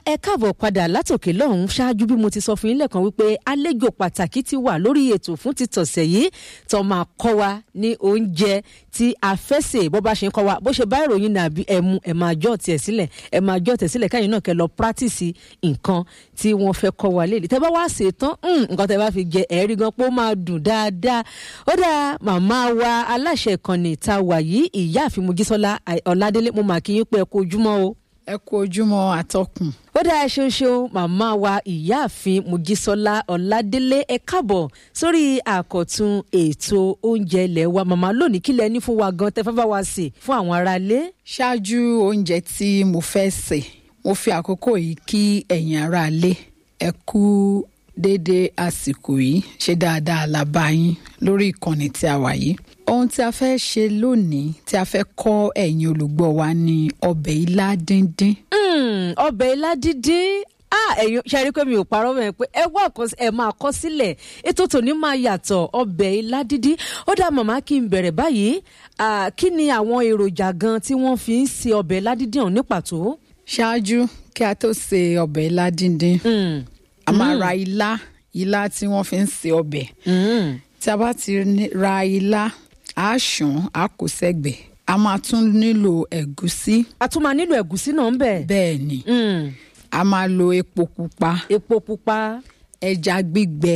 ẹ káàbọ̀ padà látòkè lọ́hùn ṣáájú bí mo ti sọ fún yín lẹ́ẹ̀kan wípé àlejò pàtàkì ti wà lórí ètò fún ti tọ̀sẹ̀ yìí tó máa kọ́ wa ní oúnjẹ tí a fẹ́ sè bó bá ṣe ń kọ́ wa bó ṣe bá ìròyìn nàbí ẹ̀mú ẹ̀ máa jọ́ tiẹ̀ sílẹ̀ ẹ̀ máa jọ́ tiẹ̀ sílẹ̀ káyìn náà kẹ́ lọ pírátìsì nǹkan tí wọ́n fẹ́ kọ́ wa léèlì tẹ́ bá wá sè tán nǹkan tẹ́ bá fi jẹ ẹ̀rí gan pé ó máa dùn dáadáa ó dáa màmá wa aláṣẹ ìkànnì ta wà yìí ìyáàfin Mojísọ́lá Ọládélé mo mà kí yín pé ẹ kú ojúmọ́ o ẹ kú ojúmọ́ àtọkùn. ó dáa ṣeun ṣeun màmá wa ìyáàfin Mojísọ́lá Ọládélé ẹ káàbọ̀ sórí àkọ̀tun ètò oúnjẹ ilé wa màmá lónìí kílẹ̀ ní fún wa gan tẹ́ fẹ́ bá wa sè fún àwọn aráalé. ṣáájú oúnjẹ tí mo fẹ́ sè mo fi àkókò yìí kí ẹ̀yin aráalé ẹ kú déédéé àsìkò yìí ṣe dáadáa la bá yín lórí ìkànnì tí a wà yìí ohun tí a fẹ́ ṣe lónìí tí a fẹ́ kọ́ ẹ̀yin olùgbọ́ wa ní ọbẹ̀ ilá díndín. ọbẹ̀ ilá díndín ẹ̀yin ṣe rí i pé mi ò parọ́ mẹ́rin pé ẹ wá ẹ máa kọ́ sílẹ̀ ètò tòní máa yàtọ̀ ọbẹ̀ ilá díndín ó dá màmá kí n bẹ̀rẹ̀ báyìí kí ni àwọn èròjà gan tí wọ́n fi ń ṣe ọbẹ̀ ilá díndín ọ̀hún ní pàtó. ṣáájú kí a tó ṣe ọbẹ̀ ilá díndín a máa ra ilá ilá tí wọ́n fi ń ṣe ọbẹ̀ tí a bá ti ra ilá a ṣàn a kó sẹ́gbẹ̀ẹ́ a máa tún nílò ẹ̀gúsí. a tún máa nílò ẹ̀gúsí náà ń bẹ̀. bẹ́ẹ̀ ni a máa lo epo pupa. epo pupa. ẹja gbígbẹ.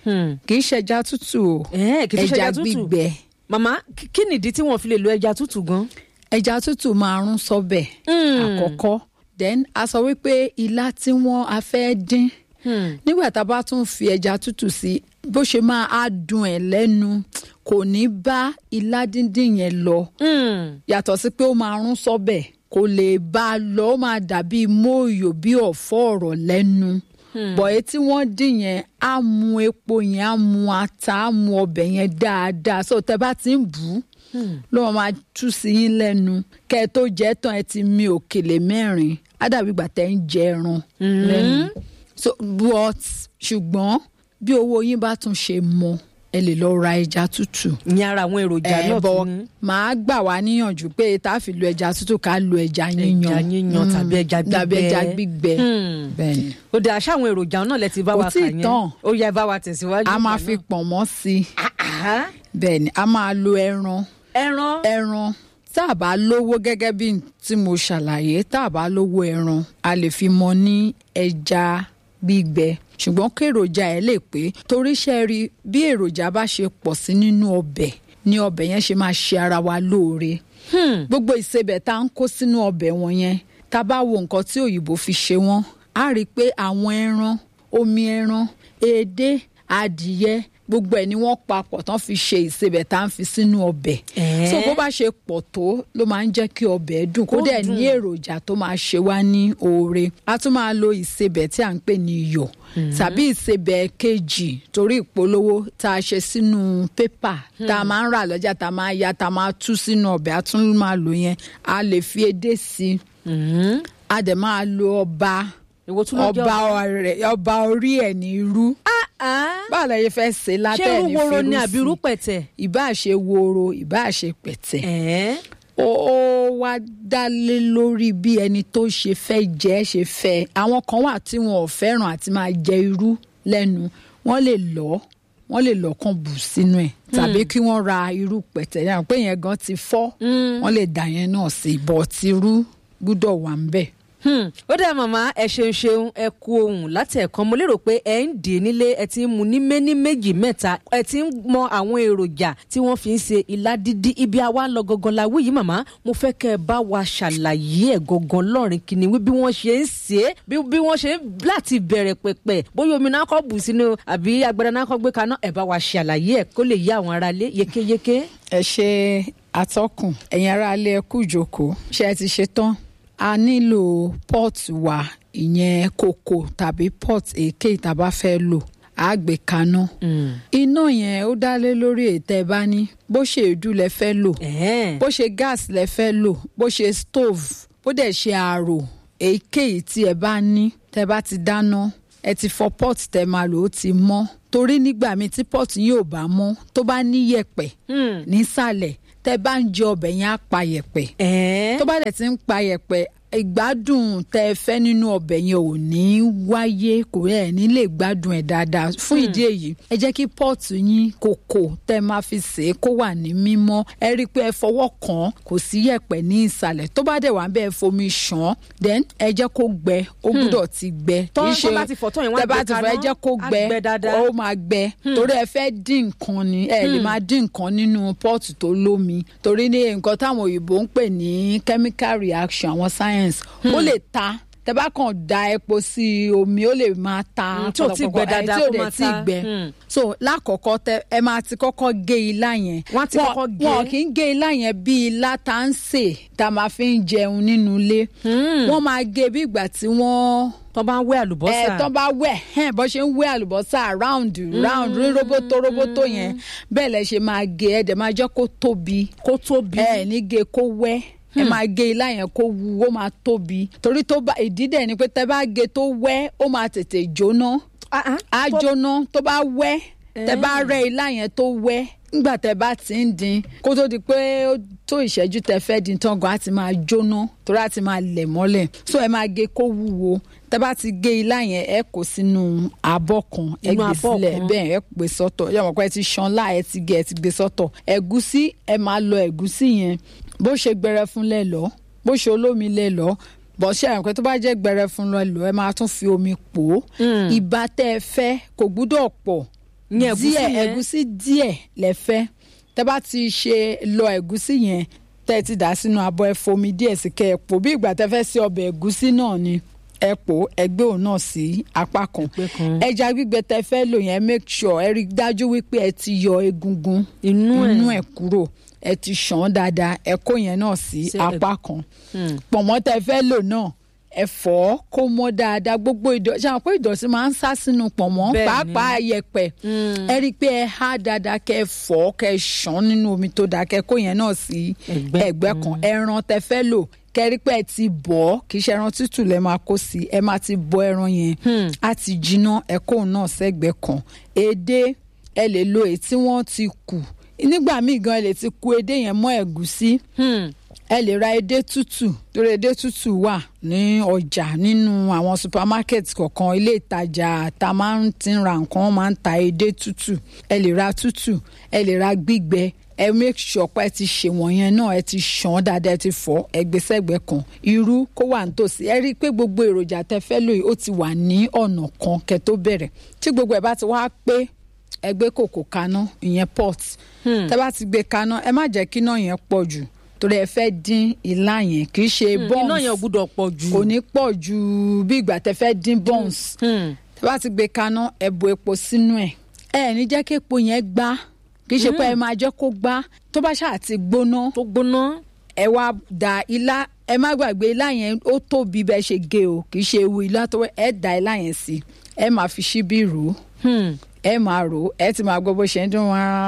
kì í ṣẹja tútù o. ẹja gbígbẹ. màmá kí nìdí tí wọ́n fi lè lo ẹja tútù gan. ẹja tútù máa rún sọ́bẹ̀. àkọ́kọ́ then a sọ wípé ilá tí wọ́n a fẹ́ dín. nígbà tá a bá tún fi ẹja tútù sí bó ṣe máa á dùn ẹ̀ lẹ́nu kò ní bá ilá díndín yẹn lọ. yàtọ̀ sí pé ó máa rún sọ́bẹ̀ kò lè bá a lọ ó máa dàbí mòòyò bí ọ̀fọ́ ọ̀rọ̀ lẹ́nu. bọ̀ èyí tí wọ́n dín yẹn á mu epo yẹn á mu ata á mu ọbẹ̀ yẹn dáadáa so tẹ bá ti ń bù ú ló máa tú sí yín lẹ́nu kẹ́ ẹ tó jẹ́ tán ẹ ti mi òkèlè mẹ́rin á dàbí ìgbà tẹ́ ń jẹ ẹran lẹ́nu. so but ṣùgbọ́n bí owó yín bá tún ṣe mọ ẹ lè lọ ra ẹja tútù. ní ara àwọn èròjà náà tún ní. màá gbà wá níyànjú pé tá a fi lo ẹja tútù ká lo ẹja yíyan. ẹja yíyan tàbí ẹja gbígbẹ tàbí ẹja gbígbẹ. bẹ́ẹ̀ni. ó dà ṣá àwọn èròjà náà lẹ ti bá wa kà yẹn kò tí ì tán ó yẹ bá wa tẹ̀síwájú. a máa fi pọ̀nmọ́ sí i. bẹ́ẹ̀ni a máa lo ẹran. ẹran. ẹran tá a bá lówó gẹ́gẹ́ bí tí mo ṣàlàyé tá a bá lówó ẹran a lè fi mọ ní ẹja gbígbẹ ṣùgbọ́n kí èròjà ẹ̀ lè pé torí ṣe rí bí èròjà bá ṣe pọ̀ sí nínú ọbẹ̀ ni ọbẹ̀ yẹn ṣe máa ṣe ara wa lóore. gbogbo ìsebẹ̀ tá à ń kó sínú ọbẹ̀ wọn yẹn tá a bá wo nǹkan tí òyìnbó fi ṣe wọ́n á rí i pé àwọn ẹran omi ẹran èdè adìyẹ gbogbo ẹ̀ ni wọ́n papọ̀ tán fi ṣe ìsebẹ̀ tá à ń fi sínú ọbẹ̀. so bó bá ṣe pọ̀ tó ló máa ń jẹ́ kí ọbẹ̀ dùn kó dẹ̀ ní èròjà tó máa ṣe wá ní oore. a tún máa lo ìsebẹ̀ tí à ń pè ní iyọ̀ tàbí ìsebẹ̀ kejì torí ìpolówó tá a ṣe sínú pépà tá a máa ń rà lọ́jà tá a máa ya tá a máa tú sínú ọbẹ̀ a tún máa lò yẹn a lè fi edé sí i a dẹ̀ máa lo ọba ọba orí ẹ̀ ní irú báwo la yẹ fẹ́ ṣe látẹ̀ ní ṣé woro ni àbí irú pẹ̀tẹ̀. ìbá ṣe woro ìbá ṣe pẹ̀tẹ̀. ó wá dá lé lórí bí ẹni tó ṣe fẹ́ jẹ́ ṣe fẹ́ àwọn kan wà tí wọn ò fẹ́ràn àti máa jẹ irú lẹ́nu wọ́n lè lọ́ wọ́n lè lọ́ kàn bù sínú ẹ̀ tàbí kí wọ́n ra irú pẹ̀tẹ̀ yẹn pé yẹn gan ti fọ́ wọ́n lè dà yẹn náà sí bọ̀ tìrú gbúdọ̀ wà ń bẹ̀ ó dá màmá ẹ ṣeun ṣeun ẹ kú ohun láti ẹ̀kan mo lérò pé ẹ ń dè nílé ẹ ti ń mu ní méní méjì mẹ́ta ẹ ti ń mọ àwọn èròjà tí wọ́n fi ń ṣe ilá dídí ibi àwa ń lọ gangan la wí yìí màmá mo fẹ́ kẹ́ ẹ bá wa ṣàlàyé ẹ̀ gangan lọ́rin kìíní wí bí wọ́n ṣe ń ṣe é bí wọ́n ṣe ń láti bẹ̀rẹ̀ pẹ̀pẹ̀ bóyá omi náà kọ́ bù sínú àbí agbada náà kọ́ gbé kaná ẹ bá wa ṣàlàyé ẹ̀ kó lè yé àwọn aráalé yékéyéké. ẹ ṣe atọ́kùn ẹ̀yin aráalé ẹ kú ìjókòó ṣé ẹ ti ṣe tán a nílò pọ́ọ̀tù wa ìyẹn kòkò tàbí pọ́ọ̀tù èké tá a bá fẹ́ lò á gbé kaná. iná yẹn ó dá lé lórí ètò ẹ bá ní bó ṣe èédú lẹ fẹ́ lò bó ṣe gáàsì lẹ fẹ́ lò bó ṣe stove bó dẹ̀ ṣe àrò èyíkéyìí tí ẹ bá ní tẹ bá ti dáná ẹ ti fọ pọ́ọ̀tù tẹ máa lò ó ti mọ́ torí nígbà míì tí pọ́ọ̀tù yìí ò bá mọ́ tó bá ní yẹ̀pẹ̀ nísàlẹ̀ tẹ bá ń jẹ ọbẹ̀ yẹn á pa yẹ̀pẹ̀ tó bá dẹ̀ ti ń pa yẹ̀pẹ̀ ìgbádùn tẹ ẹ fẹ́ nínú ọbẹ̀ yẹn ò ní wáyé kò ẹ̀ ní lè gbádùn ẹ̀ dáadáa fún ìdí èyí ẹ jẹ́ kí pọ́ọ̀tù yín kòkò tẹ ẹ máa fi sè é kó wà ní mímọ́ ẹ rí i pé ẹ fọwọ́ kàn án kò sí yẹ̀pẹ̀ ní ìsàlẹ̀ tó bá dẹ̀ wá bẹ́ẹ̀ fomi ṣàn án then ẹ jẹ́ kó gbẹ ó gbúdọ̀ ti gbẹ Tọ́- kì í tọ́ bá ti fọ̀ tán yẹn, wọ́n á tẹ bá gbé ti fọ̀ ẹ kaná, jẹ́ kó á gbẹ gbẹ dáadáa. ó máa gbẹ torí ẹ fẹ́ dín nǹkan ni ẹ lè máa dín nǹkan nínú pọ́ọ̀tù tó lómi torí ní nǹkan táwọn òyìnbó ń pè ní chemical reaction àwọn science ó lè ta tẹ bá kàn da epo sí omi ó lè máa ta Mm, tí ò tí gbẹ pọ̀lọpọ̀, ẹ, dáadáa tí ò kó dẹ̀ máa tí ta. gbẹ Mm. so lákọ̀ọ́kọ́ tẹ ẹ máa ti kọ́kọ́ gé ilá yẹn Wọ́n á ti kọ́kọ́ gé. wọn kì í gé ilá yẹn bí ilá tá ń sè tá a máa fi ń jẹun nínú ilé wọ́n máa gé bí ìgbà tí wọ́n tó bá ń wé àlùbọ́sà ẹ tán bá wẹ̀ hẹ́n bó ṣe ń wé àlùbọ́sà round round rí roboto roboto yẹn bẹ́ẹ̀ lẹ ṣe máa gé ẹ dẹ̀ máa jẹ́ kó tóbi kó tóbi ẹ ní gé kó wẹ́ ẹ máa gé ilá yẹn kó wu ó máa tóbi torí tó bá ìdí dẹ̀ ni pé tẹ bá gé tó wẹ́ ó máa tètè jóná Ah, ah. á Tó- jóná tó bá wẹ́ tẹ bá rẹ́ ilá yẹn tó wẹ́ nígbà tẹ bá ti ń dín kó tó di pé ó tó ìṣẹ́jú tẹ fẹ́ dín tán gan á ti máa jóná torí á ti máa lẹ̀ mọ́lẹ̀ so ẹ máa gé kó wúwo tẹ bá ti gé ilá yẹn ẹ kó sínú abọ́ kan ẹ Inú gbé abọ́ sílẹ̀ kan. bẹ́ẹ̀ ẹ gbé sọ́tọ̀ ẹ mọ̀ pé ẹ ti ṣan láà ẹ ti gé ẹ ti gbé sọ́tọ̀ ẹ̀gúsí ẹ máa lọ ẹ̀gúsí yẹn bó ṣe gbẹrẹfun lẹ lọ bó ṣe olómi lẹ lọ bọ́ ṣe àwọn pé tó bá jẹ́ gbẹrẹfun lọ lọ ẹ máa tún fi omi pò ó ìbá tẹ́ ẹ fẹ́ kò gbúdọ̀ pọ̀ Ìyẹn ẹ̀gúsí díẹ̀ yẹn? ẹ̀gúsí díẹ̀ lẹ fẹ́ tẹ́ bá ti ṣe lọ ẹ̀gúsí yẹn tẹ́ ẹ ti dà sínú abọ́ ẹ fomi díẹ̀ sí kẹ́ ẹ pò bí ìgbà tẹ́ fẹ́ sí ọbẹ̀ ẹ̀gúsí náà ni ẹ pò ẹ gbé òun náà sí apá kan Ẹgbẹ́ kan. ẹja gbígbẹ tẹ́ fẹ́ lò yẹn make sure ẹ rí i dájú wípé ẹ ti yọ egungun Inú ẹ̀. inú ẹ̀ kúrò ẹ ti ṣàn án dáadáa ẹ kó yẹn náà sí Sí apá kan pọ̀nmọ́ tẹ́ fẹ́ lò náà ẹ fọ̀ ọ́ kó mọ́ dáadáa gbogbo ìdọ̀tí ṣe àwọn pé ìdọ̀tí máa ń sá sínú pọ̀nmọ́ Bẹ́ẹ̀ ni. pàápàá yẹ̀pẹ̀ ẹ rí i pé ẹ há dáadáa kẹ́ ẹ fọ̀ ọ́ kẹ́ ẹ ṣàn nínú omi tó dáa kẹ́ ẹ kó yẹn náà sí Ẹ̀gbẹ́. ẹ̀gbẹ́ kan ẹran tẹ́ fẹ́ lò kẹ́ ẹ rí i pé ẹ ti bọ̀ ọ́ kì í ṣe ẹran tútù lẹ máa kó sí ẹ máa ti bọ̀ ẹran yẹn á ti jiná ẹ kó òun náà sẹ́gbẹ́ kan èdè ẹ lè lo èyí tí wọ́n ti kù nígbà míì gan ẹ lè ti ku edé yẹn mọ́ ẹ̀gúsí Hmm. ẹ lè ra edé tútù torí edé tútù wà ní ọjà nínú àwọn supermarket kọ̀ọ̀kan ilé ìtajà tá a máa ń ti ra nǹkan wọ́n máa ń ta edé tútù ẹ lè ra tútù ẹ lè ra gbígbẹ ẹ make sure pé ẹ ti ṣe wọ̀nyẹn náà ẹ ti ṣàn dáadáa ẹ ti fọ̀ ẹ gbé sẹ́gbẹ̀ẹ́ kan irú kó wà nítòsí ẹ rí i pé gbogbo èròjà tẹ fẹ́ lò yìí ó ti wà ní ọ̀nà kan kẹ́ tó bẹ̀rẹ̀ tí gbogbo ẹ̀ bá ti wá pé ẹ gbé kòkò kaná ìyẹn pot tẹ bá ti gbé kaná ẹ má jẹ́ kí iná yẹn pọ̀ jù torí ẹ fẹ́ dín ilá yẹn kì í ṣe buns iná yẹn ò gbúdọ̀ pọ̀ jù. kò ní pọ̀ ju bí ìgbà tẹ fẹ́ dín buns Hmm. tẹ bá ti gbé kaná ẹ bu epo sínú ẹ ẹ ní jẹ́ kí epo yẹn gbá kì í ṣe pé ẹ máa jẹ́ kó gbá tó bá ṣáà ti gbóná tó gbóná. ẹ wá da ilá ẹ má gbàgbé ilá yẹn ó tóbi bẹ́ẹ̀ ṣe gé o kì í ṣe ewu ilá tó ẹ da ilá yẹn sí ẹ máa fi ṣíbí rò ó Hmm. ẹ máa rò ó ẹ ti máa gbọ́ bó ṣe ń dún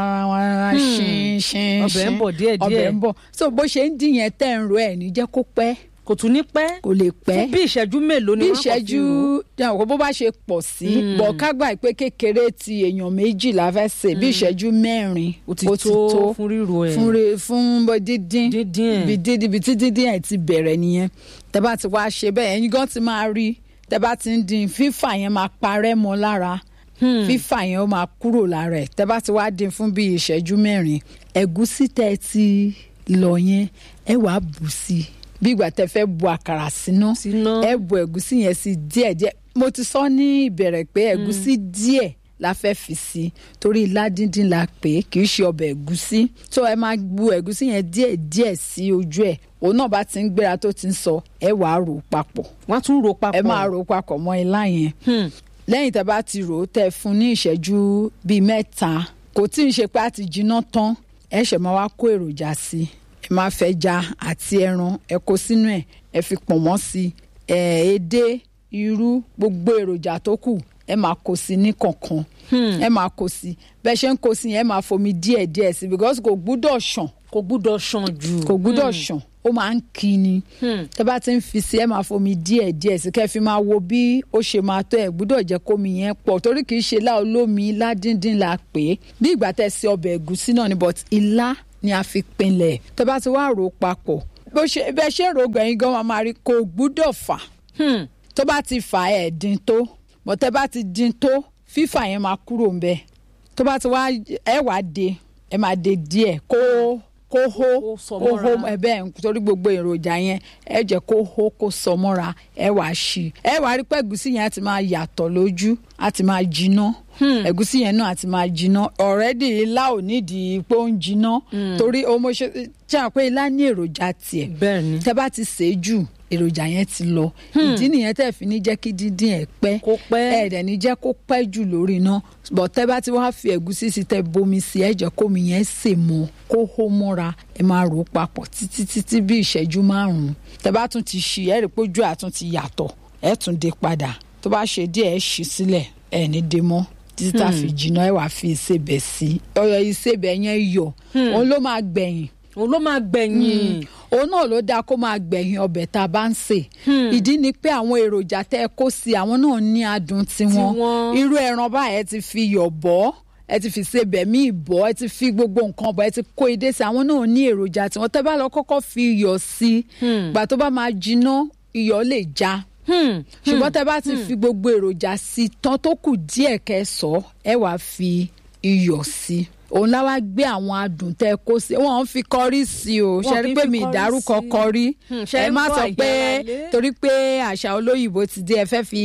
wá ṣín ṣín Ọbẹ̀ ń bọ̀ díẹ̀díẹ̀. ọbẹ̀ ń bọ̀ so bó ṣe ń dín yẹn tẹ́ ń ro ẹ̀ ní jẹ́ kó pẹ́ kò tún ní pẹ́. kò lè pẹ́ fún bí ìṣẹ́jú mélòó ni bí wọ́n á kàn fi ìṣẹ́jú rò ó. dáhùn bó bá ṣe pọ̀ sí bọ̀ ká gbà pé kékeré ti èèyàn méjì la fẹ́ sè bí ìṣẹ́jú mẹ́rin ó ti tó fún ríro ẹ̀. fún re fún bó dídín Díndín ẹ̀. ibi dídín ibi tí dídín ẹ̀ ti bẹ̀rẹ̀ nìyẹn tẹ́ bá ti wá ṣe bẹ́ẹ̀ ẹ̀yin gan ti máa rí tẹ́ bá ti ń dín fífà yẹn máa parẹ́ mọ́ lára fífà yẹn ó máa kúrò lára ẹ̀ tẹ́ bá ti wá dín fún bíi ìṣẹ́jú mẹ́rin ẹ̀gúsí tẹ́ ẹ ti lọ yẹn ẹ wàá bù sí i bí ìgbà tẹ́ fẹ́ bu àkàrà síná Síná. ẹ bu ẹ̀gúsí yẹn sí díẹ̀díẹ̀ mo ti sọ ní ìbẹ̀rẹ̀ pé ẹ̀gúsí díẹ̀ la fẹ́ fi sí torí ilá díndín la pè é kì í ṣe ọbẹ̀ ẹ̀gúsí tó ẹ máa bu ẹ̀gúsí yẹn díẹ̀ díẹ̀ sí ojú ẹ̀ òun náà bá ti ń gbéra tó ti ń sọ ẹ wàá rò ó papọ̀ wọ́n á tún rò papọ̀. ẹ máa rò ó papọ̀ mọ́ ilá yẹn Hmm. lẹ́yìn tẹ́ bá ti rò ó tẹ́ fún ní ìṣẹ́jú bíi mẹ́ta kò tí ń ṣe pé a ti jiná tán ẹ ṣẹ̀ máa wá kó èròjà sí i ẹ máa fẹ́ ja àti ẹran ẹ kó sínú ẹ̀ ẹ fi pọ̀nmọ́ sí i ẹ̀ edé irú gbogbo èròjà tó kù ẹ máa kó sí ní kọ̀ọ̀kan ẹ máa kó sí bẹ́ẹ̀ ṣe ń kó sí yẹn ẹ máa fomi díẹ̀ díẹ̀ sí because kò gbúdọ̀ ṣàn kò gbúdọ̀ ṣàn jù. kò gbúdọ̀ ṣàn ó máa ń kí ni tẹ́ bá ti ń fi sí ẹ máa fomi díẹ̀ díẹ̀ sí kẹ́ fi máa wo bí ó ṣe máa tó ẹ gbúdọ̀ jẹ́ kómi yẹn pọ̀ torí kì í ṣe ilá olómi ilá díndín la pè é bí ìgbà tẹ́ ṣe ọbẹ̀ ẹ̀gúsí náà ni but ilá ni a fi pinlẹ̀ tẹ́ bá ti wá rò ó papọ̀ bó ṣe bẹ́ẹ̀ ṣe rògbò ẹ̀yin gan máa rí kò gbúdọ̀ fà Hmm. tó bá ti fà ẹ̀ dín tó bọ́tẹ́ bá ti dín tó fífà yẹn máa kúrò ń bẹ́ẹ̀ tó bá ti wá ẹ wá de ẹ máa de díẹ̀ kó kó hó Kó sọ kó hó mọ́ra. ẹ bẹ́ẹ̀ torí gbogbo èròjà yẹn ẹ jẹ́ kó hó kó sọ mọ́ra ẹ wá ṣí ẹ wá rí pé ẹ̀gúsí yẹn á ti máa yàtọ̀ lójú á ti máa jiná ẹ̀gúsí yẹn náà á ti máa jiná ọ̀rẹ́dì ilá ò nídìí pé ó ń jiná torí o mo ṣe ṣe àwọn pé ilá ní èròjà tiẹ̀ bẹ́ẹ̀ ni tẹ bá ti sè é jù èròjà yẹn ti lọ ìdí nìyẹn tẹ fi ní jẹ́ kí díndín ẹ̀ pẹ́ Kó pẹ́. ẹ dẹ̀ ní jẹ́ kó pẹ́ jù lórí iná bọ̀ tẹ bá ti wá fi ẹ̀gúsí sí tẹ bomi sí ẹ jẹ́ kómi yẹn sè mọ́ kó hó mọ́ra ẹ máa rò ó papọ̀ títí títí bí ìṣẹ́jú márùn-ún tẹ bá tún ti ṣí ẹ rí i pé ojú àtún ti yàtọ̀ ẹ tún dé padà tó bá ṣe díẹ̀ ẹ ṣí sílẹ̀ ẹ ní dé mọ́ títí tá a fi jiná ẹ wàá fi ìsebẹ̀ sí ọyọ ìsebẹ̀ yẹn yọ òun ló máa gbẹ̀yìn òun ló máa gbẹ̀yìn òun náà ló dáa kó máa gbẹ̀yìn ọbẹ̀ tá a bá ń sè ìdí ni pé àwọn èròjà tẹ́ ẹ kó sí àwọn náà ní adùn tiwọn Tiwọn. irú ẹran báyìí ẹ ti fi yọ̀ bọ́ ẹ ti fi ṣe bẹ̀mí ìbọ̀ ẹ ti fi gbogbo nǹkan bọ̀ ẹ ti kó edé sí àwọn náà ní èròjà tiwọn tẹ́ bá lọ kọ́kọ́ fi iyọ̀ sí gbà tó bá máa jiná iyọ̀ lè já Hmm. ṣùgbọ́n tẹ́ bá ti fi gbogbo èròjà sí tán tó kù díẹ̀ kẹsọ̀ ẹ wàá fi iyọ̀ sí òun láwa gbé àwọn adùn tẹ́ kó sí wọn ń fi kọrí sí o Wọn ṣe kì rí í pé fi mi kọrí ìdárúkọ sí. kọrí Hmm, ṣe ẹ ń má gbọ́ sọ pé àyàrá-lé? torí pé àṣà olóyìnbó ti dé ẹ fẹ́ fi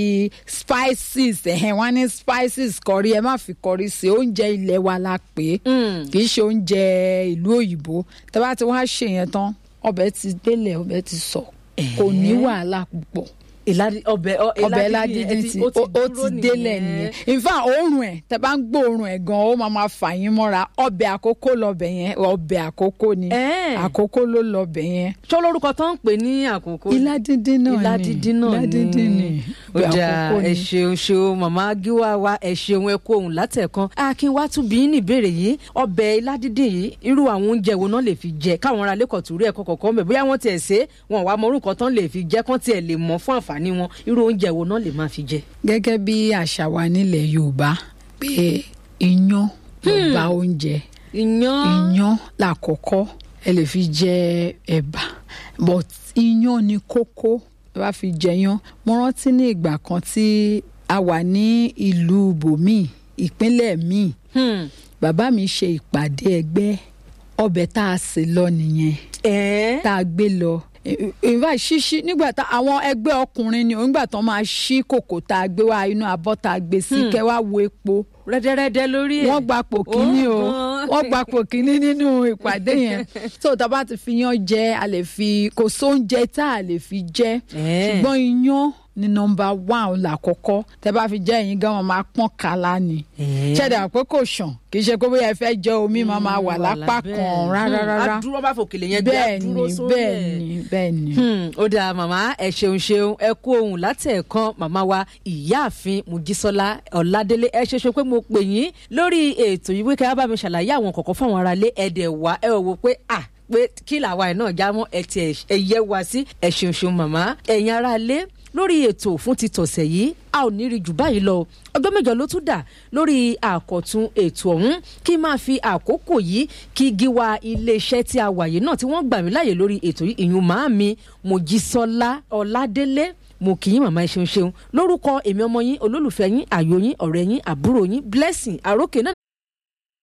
spices ẹ̀hẹ̀n wá ní spices kọrí ẹ má fi kọrí sí oúnjẹ ilé wa la pè é Hmm. kì í ṣe oúnjẹ ìlú òyìnbó tẹ́ bá ti wá ṣe yẹn tán ọbẹ̀ ti délẹ̀ ọbẹ̀ ti sọ kò ní wàhálà púpọ̀ ìlàdí ọbẹ̀ ọ- ọbẹ̀ ìlàdí yẹn ládídí ti- ti ó dúró ti délẹ̀ nìyẹn in fact òórùn ẹ̀ tẹ́ bá ń gbóòórùn ẹ̀ gan ó máa máa fà yín mọ́ra ọbẹ̀ àkókò lọ́bẹ̀ yẹn ọbẹ̀ àkókò ni Ẹ́ẹ̀. àkókò ló lọ́bẹ̀ yẹn ṣó lórúkọ tó ń pè ní àkókò ilá díndín náà ni ilá dídín náà ilá díndín ni ó ọbẹ̀ dáa àkókò ẹ ni. ṣeun ṣeun màmá gíwá wa ẹ ṣeun ẹ kó ohun látẹ̀kan akin wá tún bí ní ìbéèrè yìí ọbẹ̀ ilá dídín yìí irú àwọn oúnjẹ wo náà lè fi jẹ káwọn ará lẹ́kọ̀ọ́ tó rí ẹ̀kọ́ kọ̀ọ̀kan mẹ́ bóyá wọ́n tiẹ̀ ṣe é, wọn wá mọ orúkọ tán lè fi jẹ kán tiẹ̀ lè mọ̀ fún àǹfààní wọn irú oúnjẹ wo náà lè máa fi jẹ. gẹ́gẹ́ bí àṣà wa nílẹ̀ yorùbá pé iyán lọ́ba oúnjẹ iyán iyán làkọ́kọ́ ẹ lè fi jẹ ẹ̀bà but iyán ni kókó ẹ bá fi jẹyán mo rántí ní ìgbà kan tí a wà ní ìlú bòmíì ìpínlẹ̀ míì Hmm. bàbá mi ṣe ìpàdé ẹgbẹ́ ọbẹ̀ tá a sè lọ nìyẹn ẹ̀ẹ́ tá a gbé lọ ìwà ṣíṣí nígbà tá àwọn ẹgbẹ́ ọkùnrin ni nígbà tán máa ṣí kòkò tá a gbé wá inú abọ́ tá a gbé sí kẹ́ wá wo epo rẹ́dẹ́rẹ́dẹ́ lórí ẹ̀ wọ́n gba pò kínní o gan. wọ́n gba pò kínní nínú ìpàdé yẹn tó tá a bá ti fi yan jẹ a lè fi kò sóúnjẹ tá a lè fi jẹ Ẹ́ẹ̀. ṣùgbọ́n iyán ni nọmba one làkọ́kọ́ tẹ bá fi jẹ ẹ̀yin gan wọn máa pọ́n kala ni Ẹ́ẹ̀. ṣẹ̀dá pé kò ṣàn kì í ṣe pé bóyá ẹ fẹ́ jẹ omi máa máa wà lápá kan rárá rárá adúró bá fòkèlè yẹn gbé bẹ́ẹ̀ adúró ni sórí bẹ́ẹ̀ ẹ̀. ni bẹ́ẹ̀ ni. Hmm, ó dáa màmá ẹ ṣeun ṣeun ẹ kú ohun látẹ̀ẹ̀kan màmá wa ìyáàfin mojísọ́lá ọ̀ládélé ẹ ṣe ṣe pé mo pè yín lórí ètò yìí wíkẹ́ á bá mi ṣàlàyé àwọn kọ̀ọ̀kan fáwọn aráalé ẹ̀dẹ̀ wá ẹ ò wò pé à pé kí làwa ẹ̀ náà já mọ́ ẹ ti ẹ yẹ wá sí ẹ ṣeun ṣeun màmá ẹ̀yin aráalé lórí ètò fún ti tọ̀sẹ̀ yìí a ò ní rí jù báyìí lọ ọjọ́ mẹ́jọ ló tún dà lórí àkọ̀tun ètò ọ̀hún kí n máa fi àkókò yìí kí gíwá iléeṣẹ́ tí a wà yìí náà tí wọ́n gbà mí láàyè lórí ètò yìí ìyún màámi mojísọ́lá ọ̀ládélé mo kì í màmá ẹ ṣeun ṣeun lórúkọ èmi ọmọ yín olólùfẹ́ yín àyò yín ọ̀rẹ́ yín àbúrò yín blessing àrókè náà